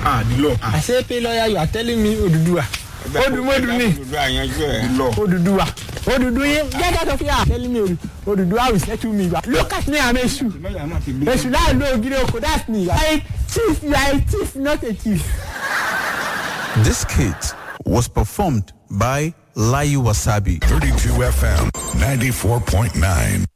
ah the law ah I say pay lawyer you are telling me Oduduwa. Odumodu ni Oduduwa àyànjú ẹ̀ the law. Oduduwa. Odudu yin get out of here telling me Odu- Oduduwa will settle me. Look at me I'm Esu. lọ́yà máa ti gbé. Esu láì lo ògiri oko that's me. You are a thief you are a thief not a thief. This skit was performed by Layu Wasabi. 32 FM 94.9.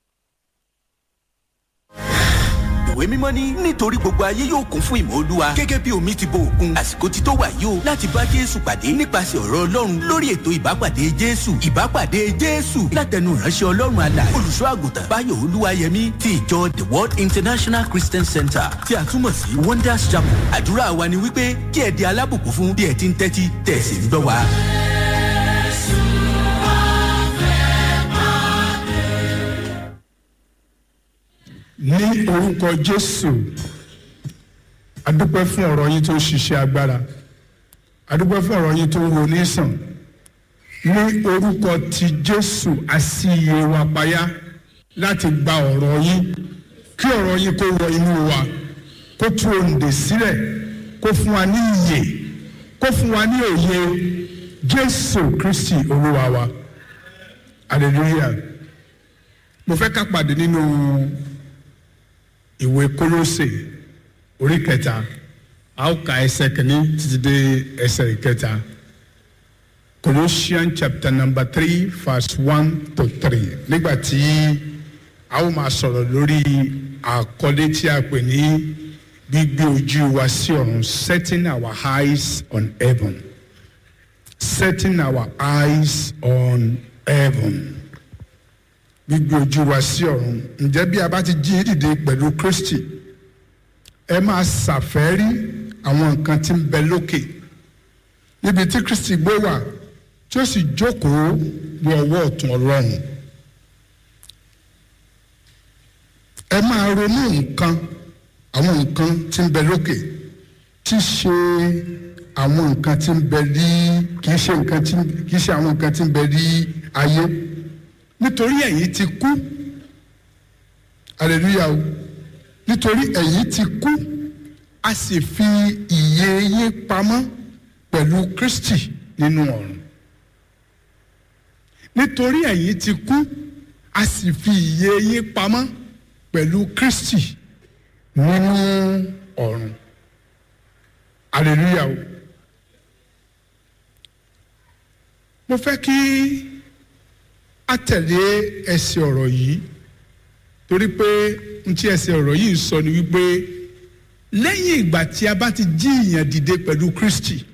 ìwé mímọ́ ní nítorí gbogbo ayé yóò kún fún ìmọ̀ olúwa gẹ́gẹ́ bí omi ti bo òkun àsìkò ti tó wà yìí o láti bá jésù pàdé nípasẹ̀ ọ̀rọ̀ ọlọ́run lórí ètò ìbápàdé jésù ìbápàdé jésù látẹnu ìránṣẹ́ ọlọ́run àlà olùṣọ́ àgùntàn báyọ̀ olúwayẹmí ti ìjọ the world international christian center tí a túmọ̀ sí wonders chapel àdúrà wa ni wípé kí ẹ di alábùkún fún bí ẹ ti ń tẹ́tí tẹ̀ sí ń gbọ́ wa. ní orúkọ jésù adúpẹ́ fún ọ̀rọ̀ yín tó ń ṣiṣẹ́ agbára adúpẹ́ fún ọ̀rọ̀ yín tó ń wo nísàn ní orúkọ ti jésù àti iye wa payá láti gba ọ̀rọ̀ yín kí ọ̀rọ̀ yín kó wọ inú wa kó tú òǹdè sílẹ̀ kó fún wa ní iyè kó fún wa ní òye jésù kristi olúwa wa hallelujah mo fẹ́ ká pàdé nínú. No ìwé kólósè orí kẹta a ó ka ẹsẹ kìíní títí dé ẹsẹ ìkẹta Colossians chapter number three verse one to three nígbà tí a ó máa sọ̀rọ̀ lórí àkọlé tí a pè ní gbígbé ojú wa sí ọ̀run setting our eyes on heaven setting our eyes on heaven gbígbé ojú wa sí ọ̀run ǹjẹ́ bí a bá ti jí dìde pẹ̀lú kristi ẹ máa ṣàfẹ́rí àwọn nǹkan tí ń bẹ lókè níbi tí kristi gbé wà tí ó sì jókòó ní ọwọ́ ọ̀tún ọlọ́run ẹ máa ronú nǹkan àwọn nǹkan tí ń bẹ lókè tí ṣe àwọn nǹkan tí ń bẹ ní kì í ṣe nǹkan tí kì í ṣe àwọn nǹkan tí ń bẹ ní ayé nítorí ẹ̀yin ti kú hallelujah o nítorí ẹ̀yin ti kú a sì fi ìyè yín pamọ́ pẹ̀lú Kristi nínú ọ̀run nítorí ẹ̀yin ti kú a sì fi ìyè yín pamọ́ pẹ̀lú Kristi nínú ọ̀run hallelujah o mo fẹ́ kí a tẹ̀lé ẹsẹ̀ ọ̀rọ̀ yìí torí pé n tí ẹsẹ̀ ọ̀rọ̀ yìí sọ ni wípé lẹ́yìn ìgbà tí a bá ti jí ìyàn dìde pẹ̀lú Kristi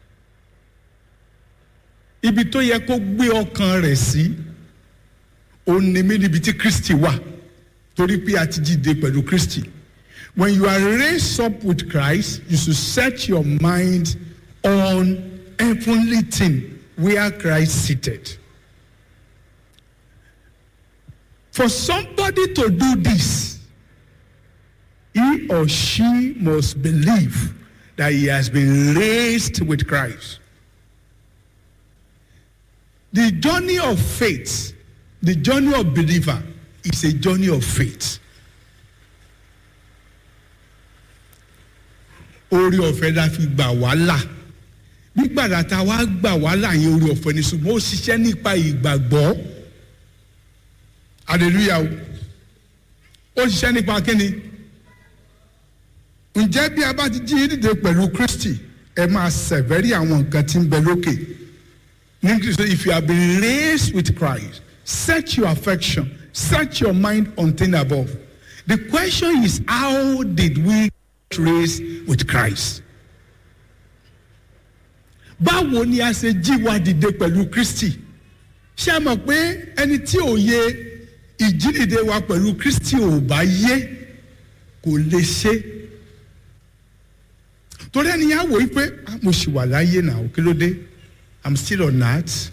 ibi tó yẹ kó gbé ọkàn rẹ̀ sí òun ni mí níbi tí Kristi wà torí pé a ti jí dìde pẹ̀lú Kristi when you are raised up with Christ you should set your mind on heavenly thing where Christ seated. For somebody to do this, he or she must believe that he has been raised with Christ. The journey of faith, the journey of believer, is a journey of faith. Orí ọ̀fẹ́ la fi gbà wá là. Nígbàdà tá a wá gbà wá là yẹn orí ọ̀fẹ́ ni ṣùgbọ́n ó ṣiṣẹ́ nípa ìgbàgbọ́ hallelujah o ó ṣiṣẹ́ nípa kíni ǹjẹ́ bí a bá ti jí dìde pẹ̀lú Kristi ẹ máa ṣẹ̀fẹ́rí àwọn nǹkan tí ń bẹ lókè ní English say if you have been raised with Christ set your affection set your mind on things above the question is how did we get raised with Christ báwo ni a ṣe jí wa dìde pẹ̀lú Kristi ṣé a mọ̀ pé ẹni tí ò yẹ ìjídìde wa pẹ̀lú Kristi ò bá yé kò lè ṣe torí ẹni yà wò wípé "Ah, mo ṣì wà láyé náà kí ló dé I'm still on earth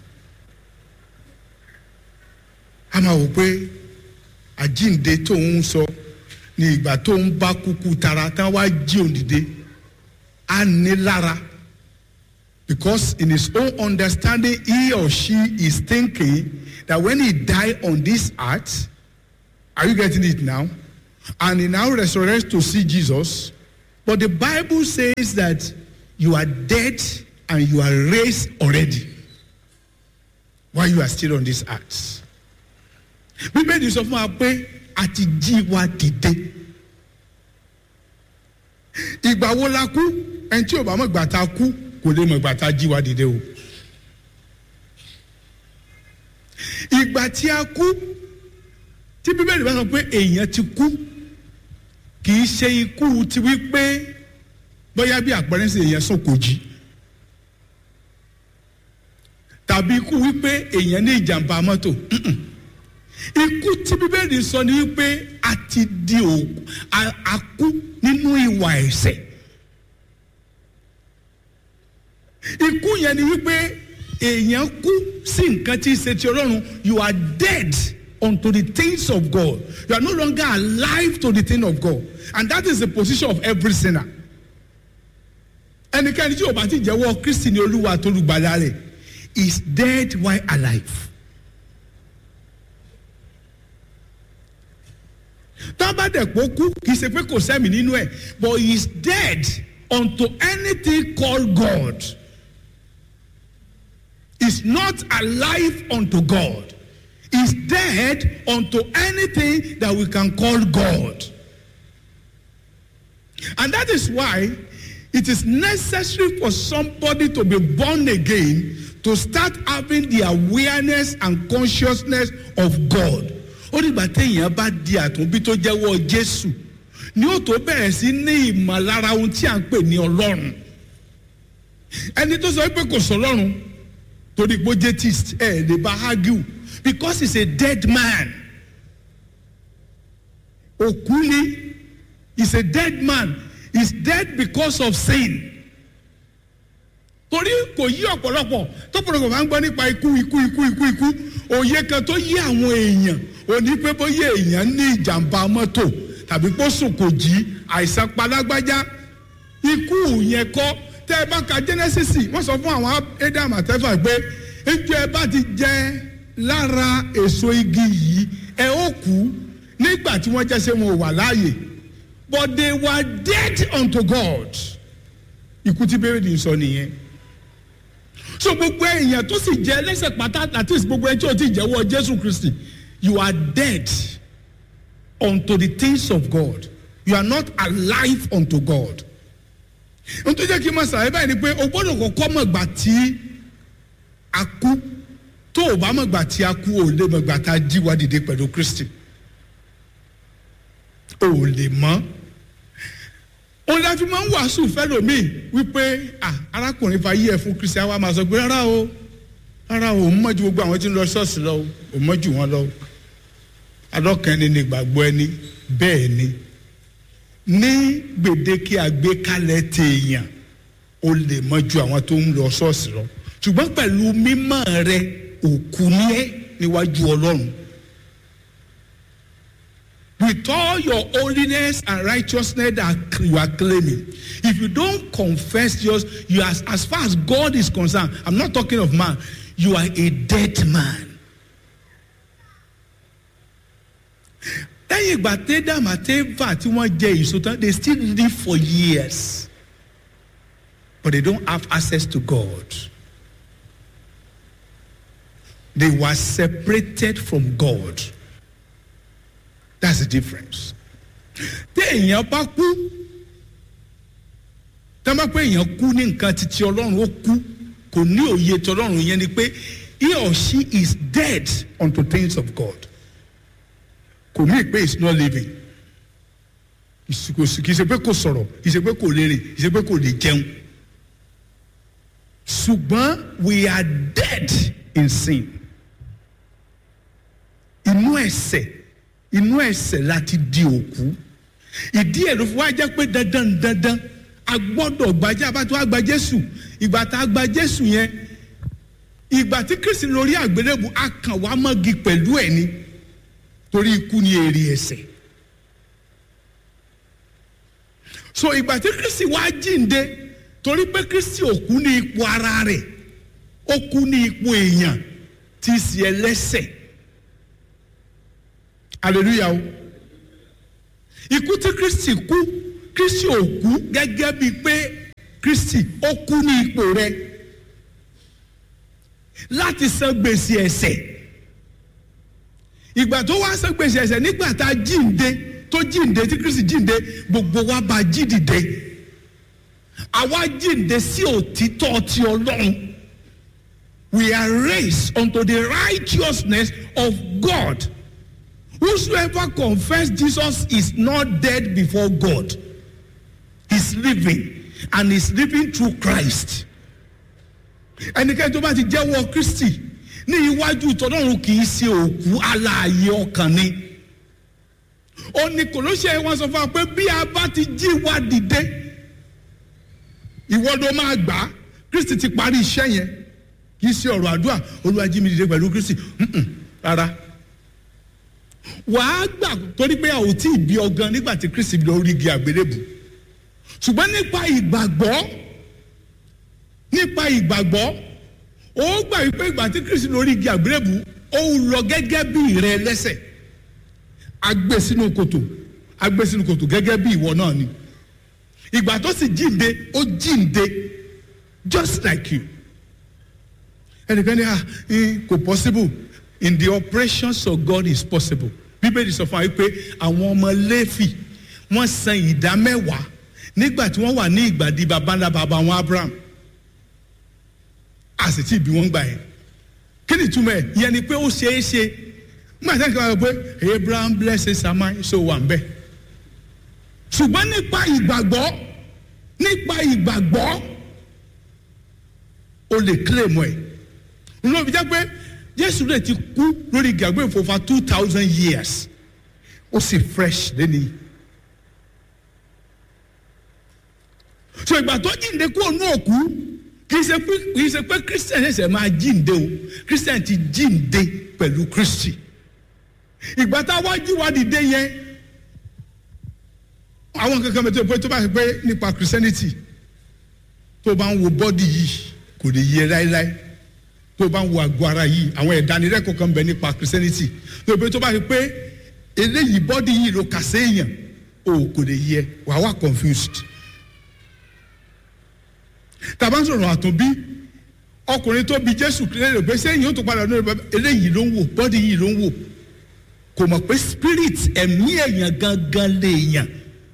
a máa wò pé àjíǹde tó ń sọ ní ìgbà tó ń bá kúkú tara tán wá jí òun dìde á ní lára because in his own understanding he or she is thinking that when he die on this earth are you getting it now and he now resurrects to see jesus But the Bible says that you are dead and you are raised already while you are still on this earth. Bíbélì sọ fún wa pé a ti jí wa dìde. Ìgbà wo la kú? Ẹni tí ò bá mọ̀ ìgbà tá a kú kò lè mọ̀ ìgbà tá a jí wa dìde o. Ìgbà tí a kú tí Bíbélì bá sọ pé èèyàn ti kú kì í ṣe ikú ti wí pé bóyá bí àpẹẹrẹ ṣe èèyàn sùn kò jí tàbí ikú wípé èèyàn ní ìjàmbá mọ́tò Mm-mm. ikú tí bíbélì sọ ni wípé a ti di òkú a- a kú nínú ìwà ẹ̀ṣẹ̀ ikú yẹn ni wípé èèyàn kú sí nǹkan tí í ṣe ti ọlọ́run you are dead unto the things of God you are no longer alive to the thing of God and that is the position of every sinner ẹnikẹ́ni tí o bá ti jẹ́wọ́ kristi ní olúwa tó lùgbàlà rẹ̀ is dead while alive. tábàdẹ̀pọ̀ kú kì í ṣe pé kò sẹ́mi nínú ẹ̀ but he is dead unto anything called God is not alive unto God is dead unto anything that we can call God. And that is why it is necessary for somebody to be born again to start having the awareness and consciousness of God. Ó dìgbà téèyàn bá di àtúnbí tó jẹ́wọ́ Jésù ni ó tó bẹ̀rẹ̀ sí ní ìmọ̀lára ohun tí à ń pè ní Ọlọ́run. Ẹni tó sọ pé kò sọ Ọlọ́run torí pé ó jẹ́ tist ẹ̀ lè bá argue because he is a dead man. Òkú ni is a dead man is dead because of sin torí kò yí ọ̀pọ̀lọpọ̀ tọ́pọ̀lọpọ̀ máa ń gbọ́ nípa ikú ikú ikú ikú ikú òye kan tó yí àwọn èèyàn òní pé bóyá èèyàn ní ìjàmbá mọ́tò tàbí pé ó sùn kò jí àìsàn palágbájá ikú yẹn kọ́ tẹ́ ẹ bá ka Genesis wọ́n sọ fún àwọn Adam àtẹ́fà pé ejò ẹ bá ti jẹ lára èso igi yìí ẹ ó kú nígbà tí wọ́n jẹ́ ṣé wọn ò wà láàyè but they were dead unto God ikú tí bẹ́ẹ̀rẹ̀ sọ nìyẹn so gbogbo èèyàn tó sì jẹ́ ẹlẹ́ṣẹ̀ pátá at least gbogbo ẹni tí o ti jẹ́wọ́ Jésù Kristi you are dead unto the things of God you are not alive unto God n tó jẹ́ kí n máa sàlàyé báyìí ni pé o gbọ́dọ̀ kọ́kọ́ mọ̀ gbà tí a kú tó o bá mọ̀ gbà tí a kú o lè mọ̀ gbà tá a jí wa dìde pẹ̀lú Kristi o ò lè mọ̀ òun la fi máa ń wàásù fẹ́lòmíì wípé ah arákùnrin fa yí ẹ fún kristi àwa máa sọ pé rárá o rárá o òun mọ̀ ju gbogbo àwọn tí ń lọ ṣọ́ọ̀ṣì lọ o òun mọ̀ ju wọn lọ o adọ́kẹ́ni ni gbàgbọ́ ẹni bẹ́ẹ̀ ni ní gbèdéke àgbékalẹ̀ tèèyàn o lè mọ̀ ju àwọn tó ń lọ ṣọ́ọ̀ṣì lọ ṣùgbọ́n pẹ̀lú mímọ́ rẹ òkú ní ẹ níwájú ọlọ́run with all your holiness and righteousness that you are claiming if you don't confess yours you are as far as God is concerned I'm not talking of man you are a dead man. lẹ́yìn ìgbà tẹ́dàm àtẹ́fà tí wọ́n jẹ èso tán they still live for years but they don't have access to God they were separated from God. That's the difference. Téèyàn bá kú tá bá pé èèyàn kú ní nǹkan títí ọlọ́run ó kú kò ní òye tí ọlọ́run yẹn ni pé he or she is dead unto things of God. Kò mí pé it's not living. Kì í ṣe pé kò sọ̀rọ̀, kì í ṣe pé kò lè rìn, kì í ṣe pé kò lè jẹun. Ṣùgbọ́n we are dead in sin. Inú ẹ̀ṣẹ̀ inú ẹ̀ṣẹ̀ láti di òkú ìdí ẹ̀ ló fi wá jẹ́ pé dandan dandan a gbọ́dọ̀ gbajẹ́ abátú àgbà Jésù ìgbà tá a gba Jésù yẹn ìgbà tí Kristi lórí àgbélébù a kàn wá mọ́gi pẹ̀lú ẹ̀ ni torí ikú ni èrè ẹ̀ṣẹ̀ so ìgbà tí Kristi wá jíǹde torí pé Kristi ò kú ní ipò ara rẹ̀ ó kú ní ipò èèyàn tí í ṣe ẹlẹ́ṣẹ̀ hallelujah o ikú tí kristi kú kristi ò kú gẹ́gẹ́ bíi pé kristi ó kú ní ipò rẹ láti san gbèsè ẹ̀ṣẹ̀ ìgbà tó wá san gbèsè ẹ̀ṣẹ̀ nígbà tá a jíǹde tó jíǹde tí kristi jíǹde gbogbo wa bá jí dìde àwa jíǹde sí òtítọ́ ti ọlọ́run we are raised unto the righteousness of God whosoever confess Jesus is not dead before God he's living and he's living through Christ ẹnikẹ́ni tó bá ti jẹ́wọ́ Kristi ní iwájú ìtọ́lọ́run kì í ṣe òkú alààyè ọkàn ni ó ní Kólóṣè wọn sọ fún wa pé bí a bá ti jí wa dìde ìwọ ló máa gbà á Kristi ti parí iṣẹ́ yẹn kì í ṣe ọ̀rọ̀ àdúrà Olúwa jí mi dìde pẹ̀lú Kristi Mm-mm, rárá wàá gbà torí pé a ò tí ì bí ọgán nígbà tí Kristi lọ rí igi àgbélébù ṣùgbọ́n nípa ìgbàgbọ́ nípa ìgbàgbọ́ ó gbà wípé ìgbà tí Kristi lọ rí igi àgbélébù ó lọ gẹ́gẹ́ bí ìrẹ lẹ́sẹ̀ agbé sínú kòtò agbé sínú kòtò gẹ́gẹ́ bí ìwọ náà ni ìgbà tó sì jíǹde ó jíǹde just like you ẹnìkan ní ah kò possible in the operations of God is possible bíbélì sọ fún wa pé àwọn ọmọ Léfì wọ́n san ìdá mẹ́wàá nígbà tí wọ́n wà ní ìgbàdí babalá baba wọn Abraham a sì tí ì bí wọ́n gbà yẹn kí ni ìtumọ̀ ẹ̀ yẹn ni pé ó ṣeé ṣe nígbà tí wọ́n kọ́ pé Abraham blesses Samai so wà ń bẹ̀ ṣùgbọ́n nípa ìgbàgbọ́ nípa ìgbàgbọ́ o lè claim ẹ̀ nínú òbí jẹ́ pé Jésù lè ti kú lórí ìgbàgbọ́ for over two thousand years ó sì fresh lẹ́ni. so ìgbà tó jíǹde kúrò ní òkú kì í ṣe pé kì í ṣe pé Christian ẹsẹ̀ máa jíǹde o Christian ti jíǹde pẹ̀lú Kristi ìgbà tá a wá jí wa dìde yẹn àwọn kankan bẹ tó pé tó bá ṣe pé nípa Christianity tó bá ń wo bọ́dì yìí kò lè yẹ láéláé tó bá ń wo àgọ́ ara yìí àwọn ìdánilẹ́kọ̀ọ́ kan bẹ nípa Christianity tó pé tó bá ṣe pé eléyìí bọ́dì yìí ló kà séèyàn o kò lè yẹ wàá wà confused tàbá ń sọ̀rọ̀ àtúnbí ọkùnrin tó bi Jésù lérò pé sẹ́yìn ó tún padà lórí bàbá eléyìí ló ń wò bọ́dì yìí ló ń wò kò mọ̀ pé spirit ẹ̀mí èèyàn gangan lèèyàn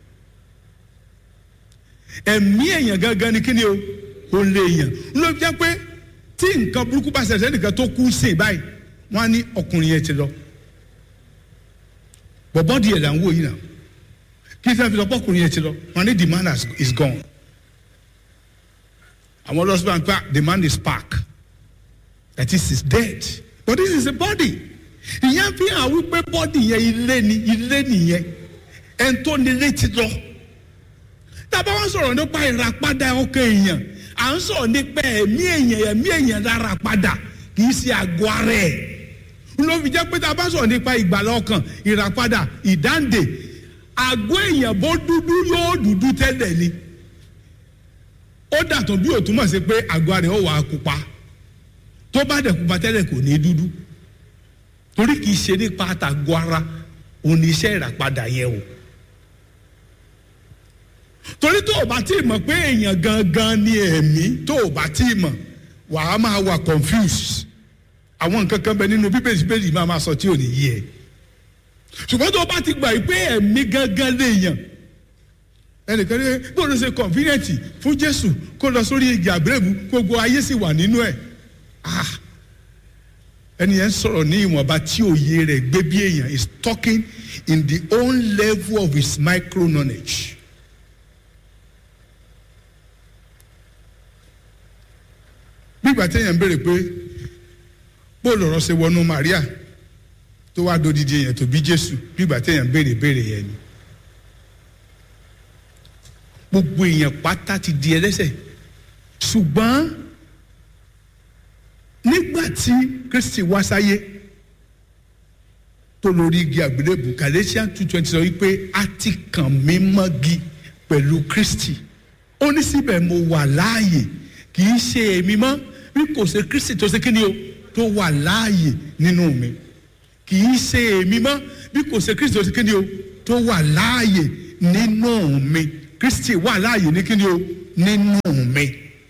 ẹ̀mí èèyàn gangan ni kíni o ò lèèyàn ló jẹ́ pé tí nǹkan burúkú bá ṣẹlẹ̀ nìkan tó kú sí báyìí wọ́n á ní ọkùnrin yẹn ti lọ but bọ́dì ẹ̀ là ń wò yìí náà kí sẹ́ni fi lọ pọ́kùnrin yẹn ti lọ wọ́n á ní the man has, is gone àwọn ọlọ́sùn bá the man is park that is is dead but this is a body ìyẹn fi hàn wípé bọ́dì yẹn ilé ni ilé nìyẹn ẹn tó nílé ti lọ tábà wọn sọ̀rọ̀ nípa ìràpadà ọkàn èèyàn à ń sọ̀rọ̀ nípa ẹ̀mí èèyàn ẹ̀mí èèyàn lára padà kì í ṣe àgọ́ ara ẹ̀ ló fi jẹ́ pé tábà sọ̀rọ̀ nípa ìgbàlá ọkàn ìràpadà ìdáǹdè àgọ́ èèyàn bó dúdú yóò dúdú tẹ́lẹ̀ ni ó dàtọ̀ bí ó túmọ̀ sí pé àgọ́ ara ẹ̀ ó wà á pupa tó bá dẹ̀ pupa tẹ́lẹ̀ kò ní dúdú torí kìí ṣe nípa àtàgọ́ ara oníṣẹ́ ìràpadà yẹn o torí tó o bá tí ì mọ̀ pé èèyàn gangan ni ẹ̀mí tó o bá tí ì mọ̀ wàá máa wà confused àwọn nǹkan kan bẹ nínú bíbélì bíbélì máa máa sọ tí ò ní yé ẹ ṣùgbọ́n tó o bá ti gbà pé ẹ̀mí gangan léèyàn ẹnìkan ní bóun ṣe convenient fún Jésù kó lọ sórí igi àgbélébù gbogbo ayé sì wà nínú ẹ̀ ah ẹni yẹn sọ̀rọ̀ ní ìwọ̀nba tí òye rẹ̀ gbé bí èèyàn is talking in the own level of his micro knowledge. bí ìgbà téèyàn béèrè pé bó lọ̀rọ̀ ṣe wọnú Maria tó wá dodidi èèyàn tó bí Jésù bí ìgbà téèyàn béèrè béèrè yẹn ni gbogbo èèyàn pátá ti di ẹlẹ́ṣẹ̀ ṣùgbọ́n nígbà tí kristi wá sáyé tó lórí igi àgbélébù Galatians two twenty sọ wípé a ti kàn mí mọ́gi pẹ̀lú kristi ó ní síbẹ̀ mo wà láàyè kì í ṣe èmi mọ́ bí kò ṣe kristi tó ṣe kíni o tó wà láàyè nínú mi kì í ṣe èmi mọ́ bí kò ṣe kristi tó ṣe kíni o tó wà láàyè nínú mi kristi wà láàyè ní kíni o nínú mi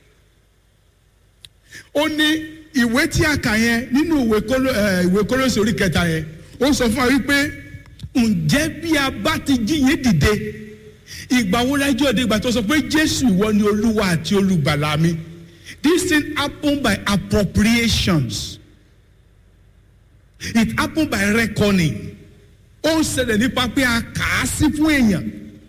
ó ní ìwé tí a kà yẹn nínú ìwé kóló ẹ ìwé kólósì orí kẹta yẹn ó sọ fún wa wípé ǹjẹ́ bí a bá ti jí yín dìde ìgbà wo lájú òde ìgbà tó sọ pé jésù ìwọ ni olúwa àti olùgbàlà mi this thing happen by appropriations it happen by reckoning ó ń ṣẹlẹ̀ nípa pé a kà á sí fún èèyàn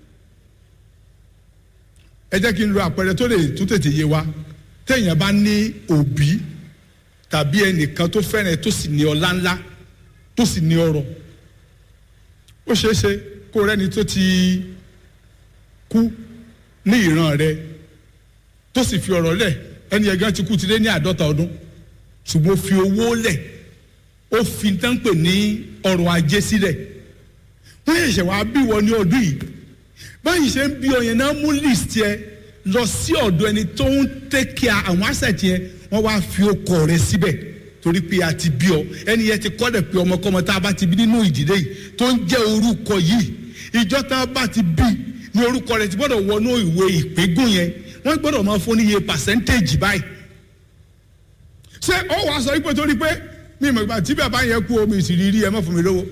ẹ jẹ́ kí n lo àpẹẹrẹ tó lè tún tètè yé wa téèyàn bá ní òbí tàbí ẹnìkan tó fẹ́ràn ẹ tó sì ní ọlá ńlá tó sì ní ọrọ̀ ó ṣeé ṣe kó rẹ́ni tó ti kú ní ìran rẹ tó sì fi ọ̀rọ̀ lẹ̀ ẹni ẹ̀gán ti kú ti lé ní àádọ́ta ọdún ṣùgbọ́n ó fi owó lẹ̀ ó fi tán pè ní ọrọ̀ ajé sílẹ̀ wọ́n ṣẹ̀ṣẹ̀ wá bí wọ ní ọdún yìí báyìí ṣe ń bí ọyàn náà mú list yẹ lọ sí ọ̀dọ̀ ẹni tó ń tẹ́kíà àwọn asset yẹn wọ́n wá fi okọ̀ rẹ síbẹ̀ torí pé a ti bí ọ ẹni yẹn ti kọ́lẹ̀ pé ọmọkọ́mọ tá a bá ti bí nínú ìdílé yìí tó ń jẹ́ orúkọ yìí ìjọ tá a bá ti bí ní orúkọ rẹ ti gbọ́dọ̀ wọnú ìwé ìpégún yẹn wọ́n gbọ́dọ̀ máa fún níye percentage báyìí ṣé ó wàá sọ wípé torí pé mi ìmọ̀ ìgbà tí bàbá yẹn kú omi ìsìrírí ẹ má fún mi lówó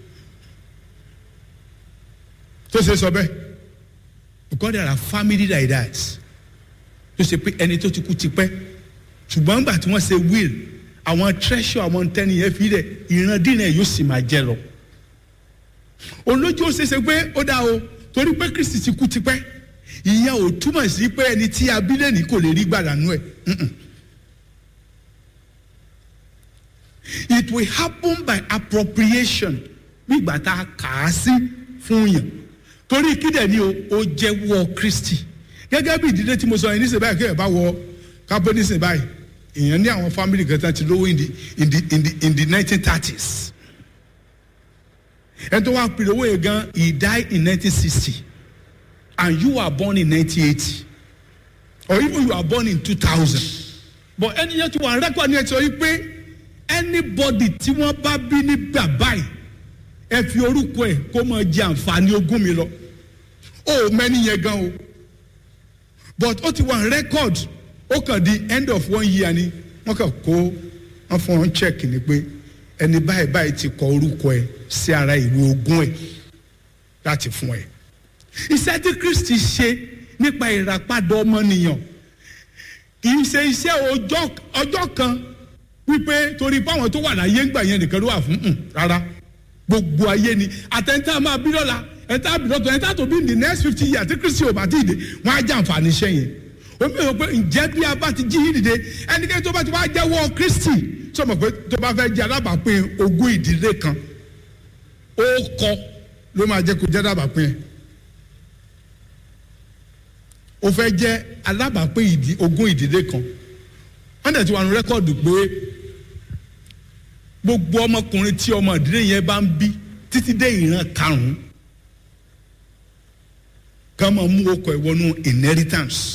tó ṣe sọ bẹ́ẹ̀ because there are family like that tó ṣe pé ẹni tó ti kú ti pẹ́ ṣùgbọ́n nígbà tí wọ́n ṣe will àwọn treasure àwọn tẹ́ni yẹn fi lẹ̀ ìrandínà yóò sì máa jẹ lọ olójú ó ṣe ṣe pé ó dá o torí pé kristi ti kú ti pẹ́ ìyẹn ò túmọ̀ sí pé ẹni tí abílẹ̀ ní kò lè rí gbàdánù ẹ̀ it will happen by appropriation nígbà tá a kà á sí fún yàn torí kídẹ̀ ni o ó jẹ́wọ́ kristi gẹ́gẹ́ bí ìdílé tí mo sọ yẹn nísìnyí báyìí kéèyàn bá wọ kápẹ́ nísìnyí báyìí èèyàn ní àwọn family kan tán ti lówó in the in the in the in the nineteen thirties ẹni tó wá pèrè owó yẹn gan he died in nineteen sixty and you were born in nineteen eighty or even you were born in two thousand but ẹni yẹn ti wà rẹ́kọ̀d ní ẹ sọ yìí pé anybody tí wọ́n bá bí ní bàbá yìí ẹ fi orúkọ ẹ kó máa jẹ àǹfààní ogún mi lọ ó mẹ́ni yẹn gan o but ó ti wà record ó kàn di end of one year ni wọ́n kàn kó wọ́n fún wọn check ni pé ẹni báyìí báyìí ti kọ orúkọ ẹ sí ara ìwé ogún ẹ láti fún ẹ iṣẹ́ tí kristi ṣe nípa ìràpadà ọmọnìyàn kì í ṣe iṣẹ́ ọjọ́ ọjọ́ kan wípé torí báwọn tó wà láyé ńgbà yẹn nìkan ló wà fún un rárá gbogbo ayé ni àtẹ̀ntà máa bí lọ́la ẹ̀ntà bí lọ́tọ̀ ẹ̀ntà tó bí in the next fifty years tí kristi ò bá ti dé wọ́n á jẹ́ àǹfààní iṣẹ́ yẹn omi ò pé ǹjẹ́ bí a bá ti jí yín dìde ẹnikẹ́ni tó bá ti wá jẹ́wọ́ kristi sọmọ pé tó bá fẹ́ jẹ́ alábàápín ogún ìdílé kan ó kọ ló máa jẹ́ kó jẹ́ alábàápín ẹ̀ ó fẹ́ jẹ́ alábàápín ìdí ogún ìdílé kan wọ́n dẹ̀ ti wà ní rẹ́kọ̀dù pé gbogbo ọmọkùnrin tí ọmọ ìdílé yẹn bá ń bí títí dé ìran karùn-ún ká máa mú okọ̀ ẹ̀ wọnú inheritance.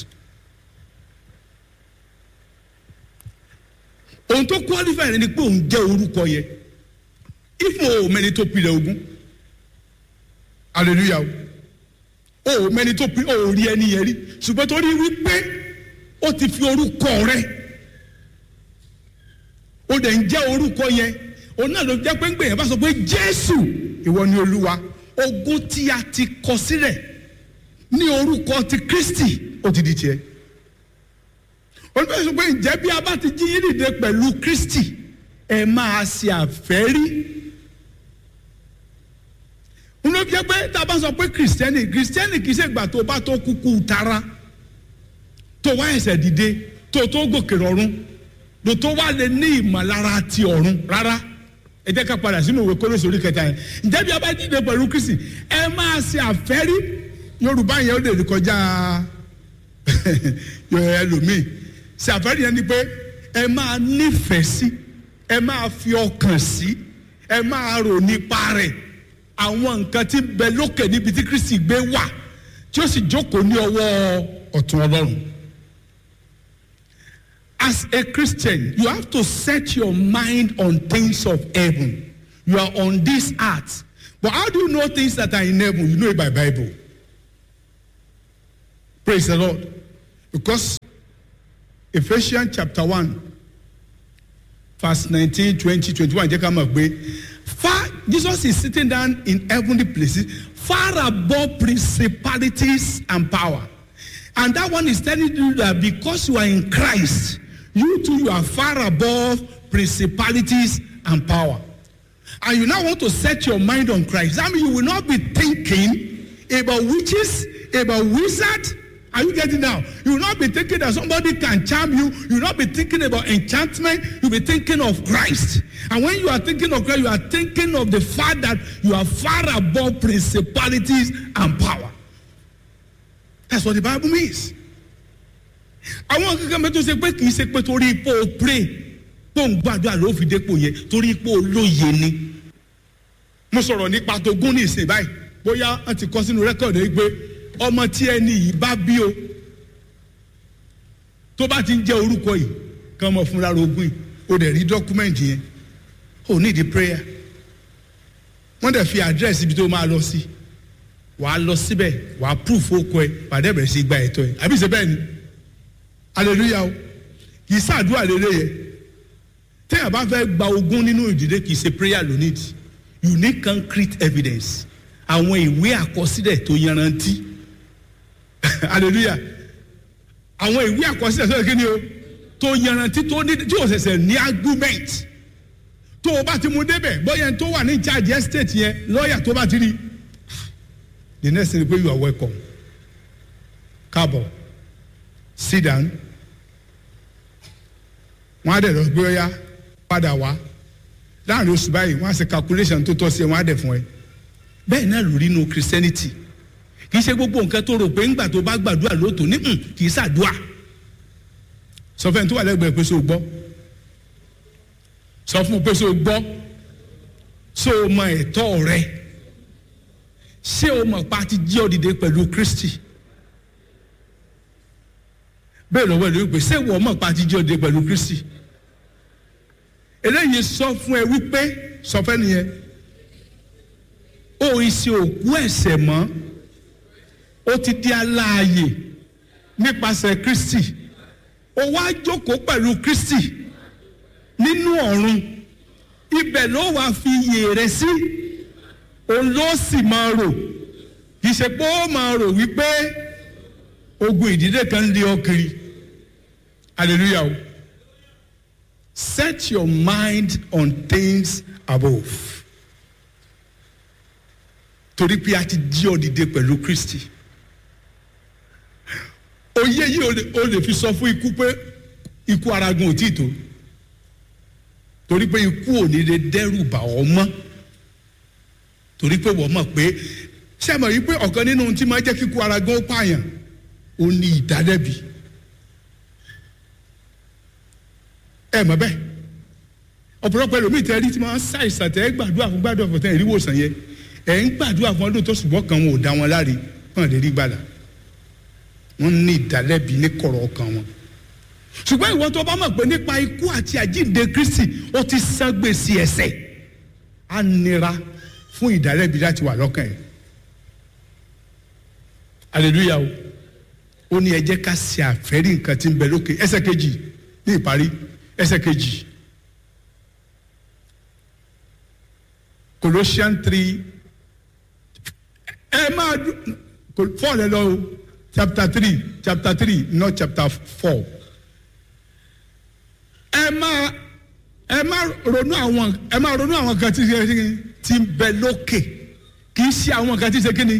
ohun tó qualify rẹ ni pé òun jẹ́ orúkọ yẹ ifo o mẹni tó pilẹ̀ ogun hallelujah o o mẹni tó pilẹ̀ o rí ẹni yẹn rí ṣùgbọ́n torí wípé ó ti fi orúkọ rẹ o dẹ̀ ń jẹ́ orúkọ yẹn òun náà ló jẹ́ pé ń gbé yẹn bá sọ pé jésù ìwọ ni olúwa ogun tí a ti kọ sílẹ̀ ní orúkọ ti kristi ó ti di tiẹ̀ olùbẹ̀rẹ̀ sọ pé ǹjẹ́ bí a bá ti jí yín dìde pẹ̀lú kristi ẹ máa ṣe àfẹ́rí n ló jẹ́ pé tá a bá sọ pé kìrìsìtẹ́nì kìrìsìtẹ́nì kì í ṣe ìgbà tó bá tó kúkú tara tó wá ẹsẹ̀ dìde tó tó gòkè rọrùn tó tó wá lè ní ìmọ̀lára ti ọ̀run rárá ẹ jẹ́ ká padà sínú ìwé kólóṣì orí kẹta yẹn ǹjẹ́ bí a bá dìde pẹ̀lú kristi ẹ máa ṣe àfẹ́rí yorùbá yẹn ó lè kọjá ẹlòmíì ṣe àfẹ́rí yẹn ni pé ẹ máa nífẹ̀ẹ́ sí ẹ máa fi ọkàn sí ẹ máa rò nípa rẹ̀ àwọn nǹkan tí ń bẹ lókè níbi tí kristi gbé wà tí ó sì jókòó ní ọwọ́ ọ̀tún ọlọ́run. As a Christian, you have to set your mind on things of heaven. You are on this earth. But how do you know things that are in heaven? You know it by Bible. praise the lord because ephesians chapter one verse nineteen twenty twenty-one jẹ́ ká mọ̀ pé far jesus is sitting down in heavenly places far above principalities and power and that one is telling you that because you are in christ you too you are far above principalities and power and you now want to set your mind on christ that means you will not be thinking about witches about wizards are you getting now you will not be thinking that somebody can charm you you will not be thinking about enchantment you will be thinking of christ and when you are thinking of christ you are thinking of the fact that you are far above principalities and power that's what the bible means àwọn kankan mẹ́tò ṣe pé kì í ṣe pé torí ipò pray tó ń gbàdúrà ló fi dépò yẹn torí ipò olóye ni mo sọ̀rọ̀ nípa tó gún ní ìsìn báyìí bóyá wọ́n ti kọ́ sínú rẹ́kọ̀dù yìí pé ọmọ tí ẹni yìí bá bí o tó bá ti ń jẹ́ orúkọ yìí kàn mọ̀ fúnra rogún yìí o dẹ̀ rí dọ́kúmẹ̀ntì yẹn o ní ìdí prayer wọ́n dẹ̀ fi àdírẹ́sì ibi tó máa lọ sí wàá lọ síbẹ̀ wàá proof okọ ẹ wàá dẹ̀ bẹ̀rẹ̀ sí gba ẹ̀tọ́ ẹ àbí ṣe bẹ́ẹ̀ ni hallelujah o kì í ṣàdúrà lélẹ̀ yẹn téèyàn bá fẹ́ gba ogún nínú ìdílé kì í ṣe prayer ló need you need concrete evidence àwọn ìwé àkọsílẹ̀ tó yanrantí hallelujah àwọn ìwé àkọsílẹ̀ tó yẹ kí ni o tó yanrantí tó ní tí o ṣẹ̀ṣẹ̀ ní argument tó o bá ti mú débẹ̀ bóyá tó wà ní charge estate yẹn lọ́ọ̀yà tó bá ti rí the next thing is pé you are welcome káàbọ̀ sit down wọ́n á dẹ̀ lọ gbé ọyá padà wá láàrin oṣù báyìí wọ́n á ṣe calculation tó tọ́ sí ẹ wọ́n á dẹ̀ fún ẹ bẹ́ẹ̀ náà lórí inú christianity kì í ṣe gbogbo nǹkan tó rò pé ńgbà tó bá gbàdúrà lóòótọ́ ní hùn kì í ṣàdúà sọ fẹ́ni tó wà lẹ́gbẹ̀ẹ́ pé so gbọ́ sọ fún un pé so gbọ́ so o mọ ẹ̀tọ́ rẹ ṣé o mọ̀ pa ti jí ọ dìde pẹ̀lú kristi bẹ́ẹ̀ lọ́wọ́ ẹ̀ ló pè ṣé wọ́n mọ̀ pa ti jí ọ dìde pẹ̀lú kristi eléyìí sọ fún ẹ wípé sọ fẹ́ nìyẹn ó ìṣe òkú ẹ̀ṣẹ̀ mọ́ ó ti di aláàyè nípasẹ̀ kristi ó wá jókòó pẹ̀lú kristi nínú ọ̀run ibẹ̀ ló wàá fi iyè rẹ sí òun ló sì máa rò kì í ṣe pé ó máa rò wípé ogun ìdílé kan lé ọ kiri hallelujah o set your mind on things above torí pé a ti jí ọ dìde pẹ̀lú kristi oyé yìí o lè o lè fi sọ fún ikú pé ikú aragun ò tí ì tó torí pé ikú ò ní lè dẹ́rù bà ọ́ mọ́ torí pé wọ́n mọ̀ pé ṣé ẹ mọ̀ yìí pé ọ̀kan nínú ohun tí máa jẹ́ kíkú aragun ó pààyàn ó ní ìdálẹ́bi ẹ mọ̀ bẹ́ẹ̀ ọ̀pọ̀lọpọ̀ ẹlòmíì tẹ́ rí tí máa ń ṣàìsàn tẹ́ gbàdúrà fún gbàdúrà fún tẹ́ ìríwòsàn yẹn ẹ̀ ń gbàdúrà fún ọdún tó ṣùgbọ́n kan wọn ò dá wọn láre kàn lè rí gbàdà wọ́n ní ìdálẹ́bi ní kọ̀rọ̀ ọkàn wọn ṣùgbọ́n ìwọ tó bá mọ̀ pé nípa ikú àti àjíǹde kristi ó ti san gbèsè ẹ̀ṣẹ̀ á nira fún ìdálẹ́bi láti wà lọ́kàn ẹ̀ hallelujah o ó ní ẹ jẹ́ ká ṣe àfẹ́rí nǹkan tí ń bẹ lókè ẹsẹ̀ kejì ní ìparí ẹsẹ̀ kejì Colossians three ẹ máa four lẹ lọ o chapter three chapter three not chapter four ẹ máa ẹ máa ronú àwọn ẹ máa ronú àwọn kan tí ṣe ti ń bẹ lókè kì í ṣe àwọn kan tí ṣe kíni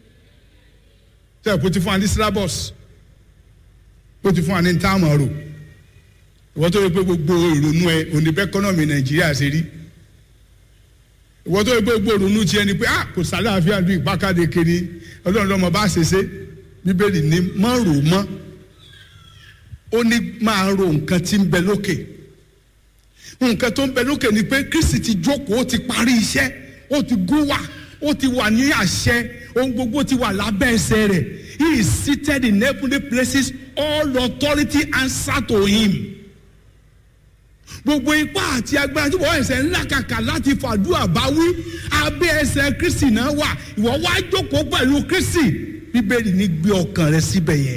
tẹ kó ti fún wa ní syllabus ó ti fún wa ní táàmù ọ̀rọ̀ ìwọ́n tó yẹ pé gbogbo ìrònú ẹ òní bẹ́ẹ̀ kọ́nọ̀mì nàìjíríà ṣe rí ìwọ́n tó yẹ pé gbogbo ìrònú tiẹ̀ ni pé ah kò sálàáfíà bí ìpákàdé kiri ọlọ́run lọ́mọ bá ṣe ṣe bíbélì ní mọ́ rò mọ́ ó ní máa ro nǹkan tí ń bẹ lókè nǹkan tó ń bẹ lókè ni pé kristi ti jókòó ó ti parí iṣẹ́ ó ti gún wà ó ti wà ní àṣẹ ohun gbogbo ti wà lábẹ́ ẹsẹ̀ rẹ̀ he is seated in heavenly places all authority answer to him gbogbo ipá àti agbára tí wọ́n ẹsẹ̀ ńlá kàkà láti fàdúrà bá wí abẹ́ ẹsẹ̀ kristi náà wà ìwọ wá jókòó pẹ̀lú kristi bíbélì ní gbé ọkàn rẹ síbẹ̀ yẹn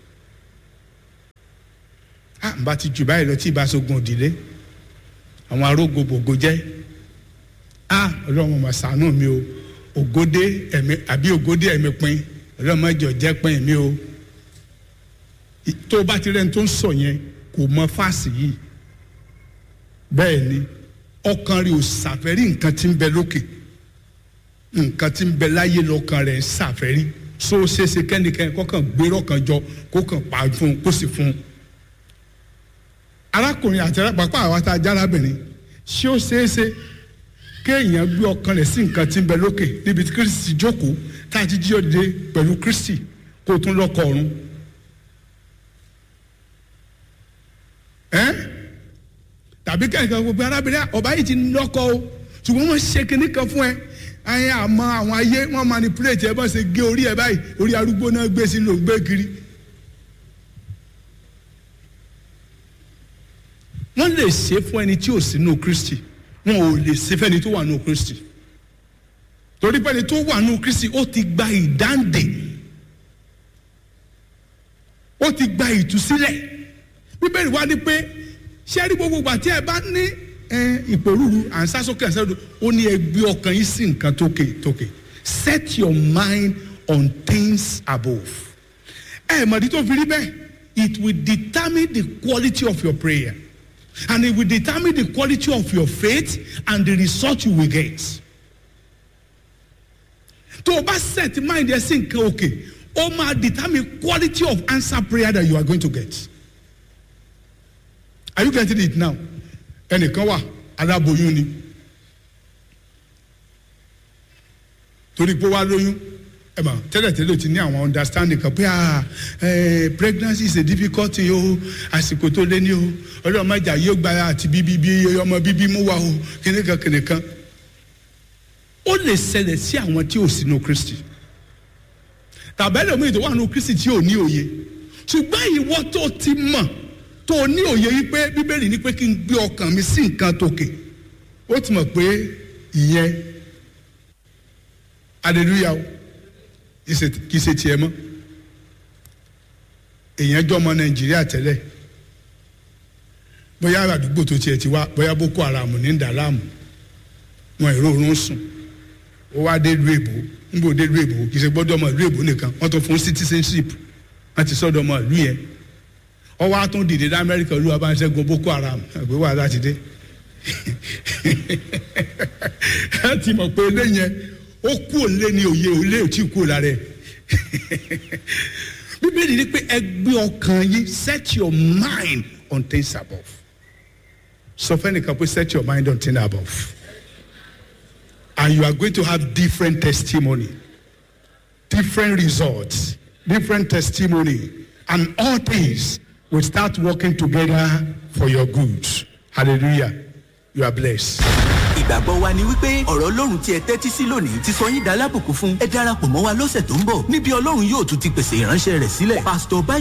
a n bá ti jù báyìí lọ tí ìbá sogun òdìlé àwọn arógo bògo jẹ́ a ọlọ́run mà ṣàánú mi o ògòdè ẹ̀mí àbí ògòdè ẹ̀mí pin ọlọ́run má jọ jẹ́ pin mi o I- tó o bá ti rẹ́ni tó ń sọ yẹn kò mọ fáàsì yìí bẹ́ẹ̀ ni ọkàn rẹ̀ ò ṣàfẹ́rí nǹkan tí ń bẹ lókè nǹkan tí ń bẹ láyé lọ́kàn rẹ̀ ń ṣàfẹ́rí so ó ṣeéṣe kẹ́nikẹ́ni kọ́kàn gbérò kan jọ kó kàn pa fún un kó sì fún un arákùnrin àti arápapá àwa tá a járábìnrin ṣé ó ṣeéṣe kéèyàn gbé ọkàn rẹ̀ sí nǹkan tí ń bẹ lókè níbi tí kristi ti jókòó tá a ti jí òde pẹ̀lú kristi kó o tún lọ́kọ̀ ọ̀run. ẹ́n tàbí kẹ́kẹ́ gbogbo arábìnrin ọba yìí ti lọ́kọ̀ o ṣùgbọ́n wọ́n ṣe kinní kan fún ẹ ayé àmọ́ àwọn ayé wọ́n manipulate ẹ bá ṣe gé orí ẹ báyìí orí arúgbó náà gbé sí ló ń gbé kiri. wọ́n lè ṣe fún ẹni tí ò sí nù kristi wọn ò lè ṣe fẹ́ni tó wà nù kristi torí pé ẹni tó wà nù kristi ó ti gba ìdáǹdè ó ti gba ìtúsílẹ̀ bíbélì wá ní pé ṣé rí gbogbo ìgbà tí ẹ bá ní ẹ, ìpòrúru à ń sásókè àṣẹdù ó ní ẹ gbé ọkàn yín sí nǹkan tókè tókè set your mind on things above ẹ mọ̀dí tó fi rí bẹ́ẹ̀ it will determine the quality of your prayer and it will determine the quality of your faith and the result you will get tó o bá set mind ẹ sí nǹkan òkè ó máa determine quality of answer prayer that you are going to get are you getting it now ẹnìkan wà aláboyún ni torí pé wá lóyún ẹ mà tẹ́lẹ̀tẹ́lẹ̀ ti ní àwọn understanding kan pé ah eh, pregnancy is a difficult thing o àsìkò tó lé ní o ọlọ́mọjà yóò gba àti bíbí bí ọmọ bíbí mú wa o kìnìkan kìnìkan ó lè ṣẹlẹ̀ sí àwọn tí ò sínú kristi tàbẹ́lẹ̀ mi tó wà nínú kristi tí ò ní òye ṣùgbọ́n ìwọ tó ti mọ̀ tó ní òye yìí pé bíbélì ní pé kí n gbé ọkàn mi sí nǹkan tòkè ó ti mọ̀ pé ìyẹn hallelujah o ìṣe- kì í ṣe tiẹ̀ mọ́ èèyàn jọ ọmọ nàìjíríà tẹ́lẹ̀ bóyá àdúgbò tó tiẹ̀ ti wá bóyá boko haram ní ń dà láàmú wọn èrò òórùn sùn ó wá dé ìlú èbó nígbà dé ìlú èbó kì í ṣe gbọ́dọ̀ ọmọ ìlú èbó nìkan wọ́n tó fún citizenship wọ́n ti sọ́dọ̀ ọmọ ìlú yẹn wọ́n wá tún dìde ní amẹ́ríkà olúwa bá ń ṣẹ́gun boko haram àgbẹ̀ wà láti dé ẹ ti mọ̀ pé ilé yẹn ó kú òlé ní òye òlé ò tí kú lára ẹ̀ bíbélì ni pé ẹ gbé ọkàn yín set your mind on things above sọ fẹ́nìkan pé set your mind on things above and you are going to have different testimony different results different testimony and all things will start working together for your good hallelujah you are blessed. ìgbàgbọ́ wa ni wípé ọ̀rọ̀ ọlọ́run tí ẹ tẹ́tí sí lónìí ti sọ yín dalábùkún fún ẹ darapọ̀ mọ́ wa lọ́sẹ̀ tó ń bọ̀ níbi ọlọ́run yóò tún ti pèsè ìránṣẹ́ rẹ̀ sílẹ̀ pásítọ̀ báyìí